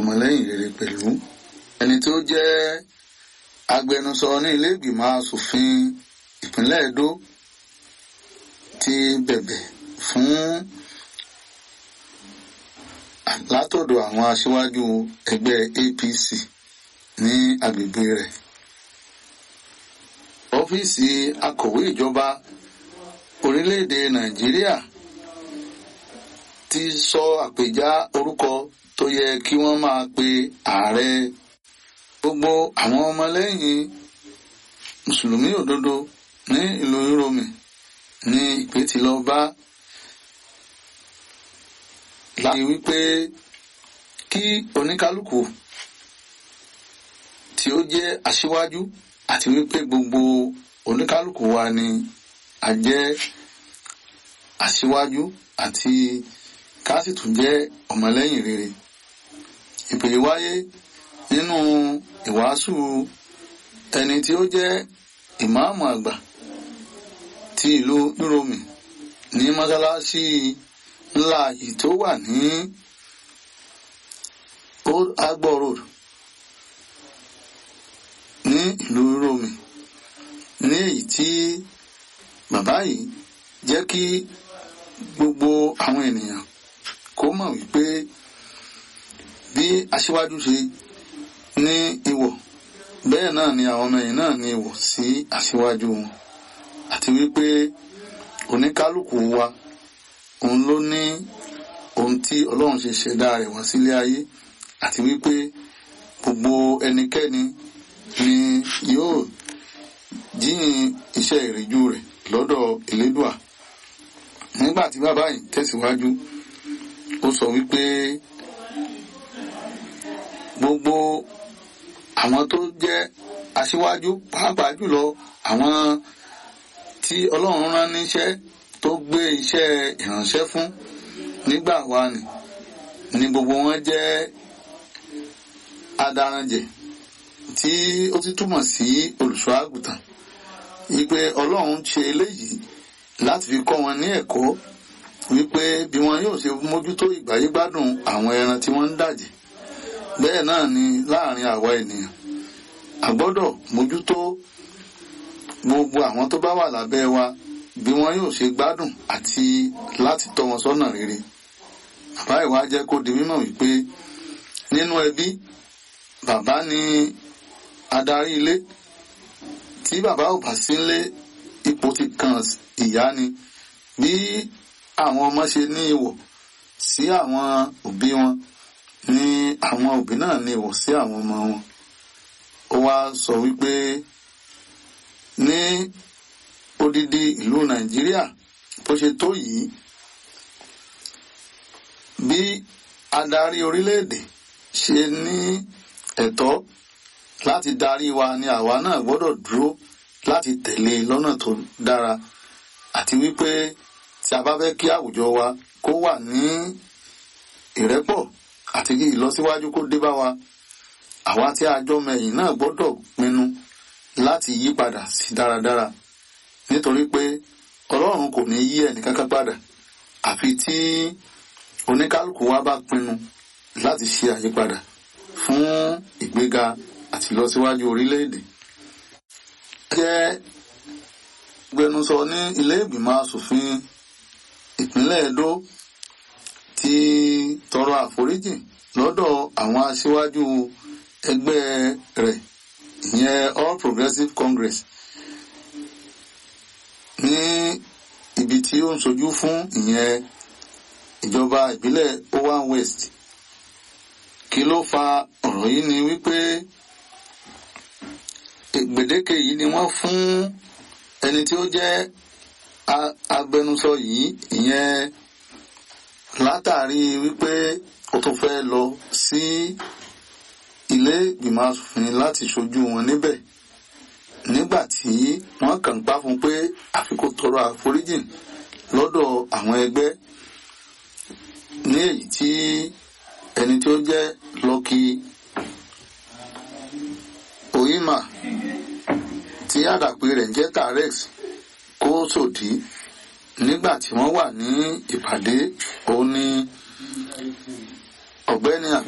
ọmọlẹ́yìn rere pẹ̀lú ẹni tó jẹ́ agbẹnusọ ní ilé ìgbìmọ̀ asòfin ìpínlẹ̀ Edo ti bẹ̀bẹ̀ fún látọ̀dọ̀ àwọn aṣíwájú ẹgbẹ́ APC ní agbègbè rẹ̀ ọ́fíìsì akọ̀wé ìjọba orílẹ̀-èdè Nàìjíríà ti sọ àpèjá orúkọ tó yẹ kí wọ́n máa pe ààrẹ gbogbo àwọn ọmọlẹ́yìn mùsùlùmí òdodo ní ìlú Rome ní ìpè tí lọ bá láti wípé kí oníkálukú tí ó jẹ́ aṣíwájú àti wípé gbogbo oníkálukú wa ni a jẹ́ aṣíwájú àti ká sì tún jẹ́ ọmọlẹ́yìn rere ìpè wáyé nínú ìwàásù ẹni tí ó jẹ́ ìmáàmù àgbà ti ìlú Rome ní mọ́sálásí ńlá yìí tó wà ní Old Agbo Road ní ìlú Rome ní èyí tí bàbá yìí jẹ́ kí gbogbo àwọn ènìyàn kó mọ̀ wípé bí aṣíwájú ṣe ní ìwọ̀ bẹ́ẹ̀ náà ni àwọn ọmọ ẹ̀yìn náà ní ìwọ̀ sí aṣíwájú wọn àti wípé oníkálukú wa òun ló ní ohun tí Ọlọ́run ṣe ṣẹ̀dá rẹ̀ wá sílé ayé àti wípé gbogbo ẹnikẹ́ni ni yóò jíyìn iṣẹ́ ìrìjú rẹ̀ lọ́dọ̀ Elédùà nígbà tí bàbá yìí tẹ̀síwájú ó sọ wípé gbogbo àwọn tó jẹ́ aṣíwájú pàápàá jùlọ àwọn tí Ọlọ́run rán níṣẹ́ tó gbé iṣẹ́ ìránṣẹ́ fún nígbà wa ni ni gbogbo wọn jẹ́ adaranjẹ tí ó ti túmọ̀ sí olùṣọ́ àgùntàn wípé Ọlọ́run ṣe eléyìí láti fi kọ́ wọn ní ẹ̀kọ́ wípé bí wọn yóò ṣe mójútó ìgbáyégbádùn àwọn ẹran tí wọ́n ń dàjẹ́ bẹ́ẹ̀ náà ni láàrin àwa ènìyàn a gbọ́dọ̀ mójútó gbogbo àwọn tó bá wà lábẹ́ wa bí wọn yóò ṣe gbádùn àti láti tọ́ wọn sọ́nà rere bàbá ìwà jẹ́ kó di mímọ̀ wípé nínú ẹbí bàbá ni adarí ilé tí bàbá ò bá sí nílé ipò ti kàn ìyá ni bí àwọn ọmọ ṣe ní ìwọ̀ sí àwọn òbí wọn ni àwọn òbí náà ní ìwọ̀ sí àwọn ọmọ wọn ó wá sọ wípé ní odidi ìlú nàìjíríà bó ṣe tó yìí bí adarí orílẹ̀-èdè ṣe ní ẹ̀tọ́ láti darí wa ni àwa náà gbọ́dọ̀ dúró láti tẹ̀lé lọ́nà tó dára àti wípé tí a bá fẹ́ kí àwùjọ wa kó wà ní ìrẹ́pọ̀ àti kí ìlọsíwájú kó dé bá wa àwa tí a jọ mẹ̀yìn náà gbọ́dọ̀ pinnu láti yí padà sí dáradára nítorí pé ọlọ́run kò ní yí ẹnìkankan padà àfi tí oníkálukú wa bá pinnu láti ṣe àyípadà fún ìgbéga àti ìlọsíwájú orílẹ̀-èdè. jẹ́ gbẹnusọ ní ilé ìgbìmọ̀ asòfin ìpínlẹ̀ Edo ti tọrọ àforíjì lọ́dọ̀ àwọn aṣíwájú ẹgbẹ́ rẹ̀ ìyẹn All Progressives Congress ní ibi tí ó ń sojú fún ìyẹn ìjọba ìbílẹ̀ Owan West kí ló fa ọ̀rọ̀ yìí ni wípé gbèdéke yìí ni wọ́n fún ẹni tí ó jẹ́ agbẹnusọ yìí ìyẹn látàrí wípé ó tún fẹ́ lọ sí ilé ìgbìmọ̀ asòfin láti ṣojú wọn níbẹ̀ nígbà tí wọ́n kàn pa fún pé àfi kó tọrọ àforíjì lọ́dọ̀ àwọn ẹgbẹ́ ní èyí tí ẹni tí ó jẹ́ Lucky Oyima tí àdàpè rẹ̀ ń jẹ́ Tarex kó sòdí nígbà tí wọ́n wà ní ìpàdé òun ni ọ̀gbẹ́ni